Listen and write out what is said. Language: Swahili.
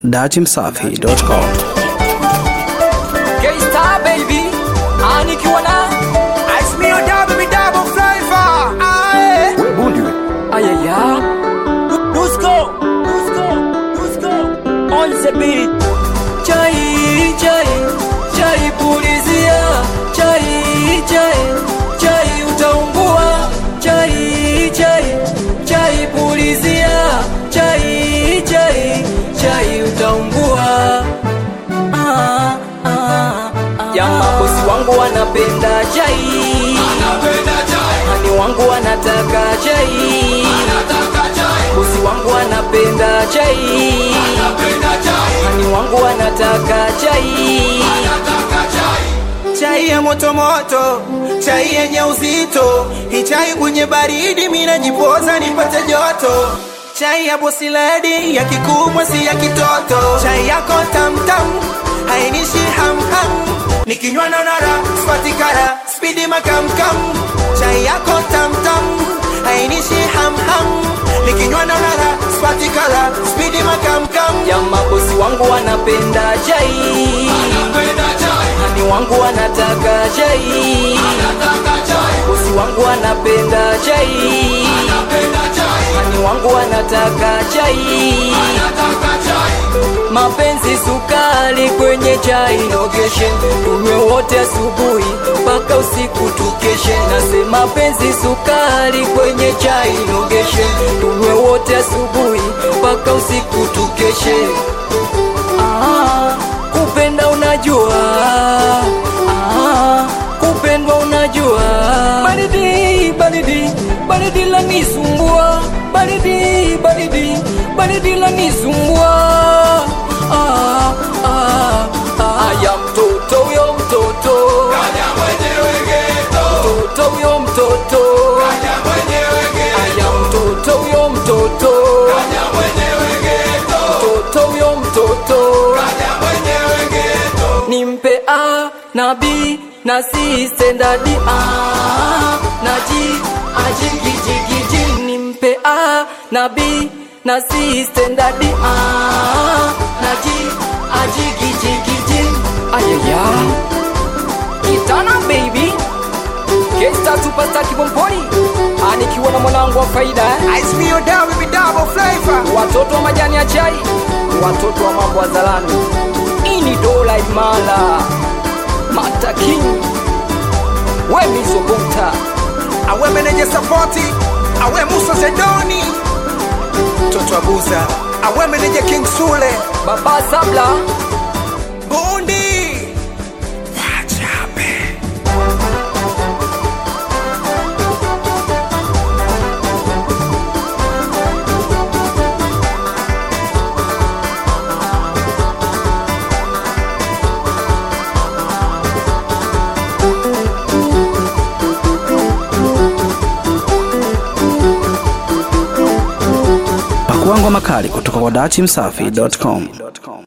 datimsafi.com K-Star baby, anikiwa na Ice me or double me double flavor. Aye. ayaya Dusko, Dusko, Dusko on the beat. Chai, chai, chai pulizia, chai, chai, chai utaungua, chai, chai, chai pulizia, chai, chai, chai utaungua. Ah, ah, ah. Jamaa bosi wangu wanapenda chai, hani wangu wanataka chai, bosi wangu anapenda chai, hani wangu wanataka chai. Chai ya moto moto, chai yenye uzito, hii chai kwenye baridi mimi najipoza nipate joto. Chai ya bosi lady ya kikubwa si ya kitoto. Chai yako tam tam, hainishi ham ham. Nikinywa na nara, spati kara, speedy makam kam. Chai yako tam tam, hainishi ham ham. Nikinywa na nara, spati kara, speedy makam kam. Jamaa bosi wangu wanapenda chai, hani wangu wanataka chai, bosi wangu wanapenda chai, hani wangu wanataka chai. Mapenzi sukari kwenye chai nogeshe, tunywe wote asubuhi mpaka usiku tukeshe. Nasema mapenzi sukari kwenye chai nogeshe, tunywe wote asubuhi mpaka usiku tukeshe. Ah, kupenda unajua, ah, kupendwa unajua. Baridi, baridi, baridi lanisumbua, baridi, baridi, baridi lanisumbua. Ah, ah, ah. Aya mtoto huyo mtoto, mtoto huyo mtoto, aya mtoto huyo mtoto, mtoto huyo mtoto nimpe A na B na C standard A na G ajigijigiji nimpe A na B na C standard A na G ajigijigiji ayaya kitana baby Kesta superstar kibomponi anikiwa na mwanangu wa faida eh? Ice me or double me double flavor. watoto wa majani ya chai, watoto wa mambo ya zalani. Ini dola imala Mata King we mizobota awe meneja sapoti awe musa zedoni mtoto wa buza awe meneja king sule baba sabla bundi wachape Pakua ngoma kali kutoka kwa datimsafi.com.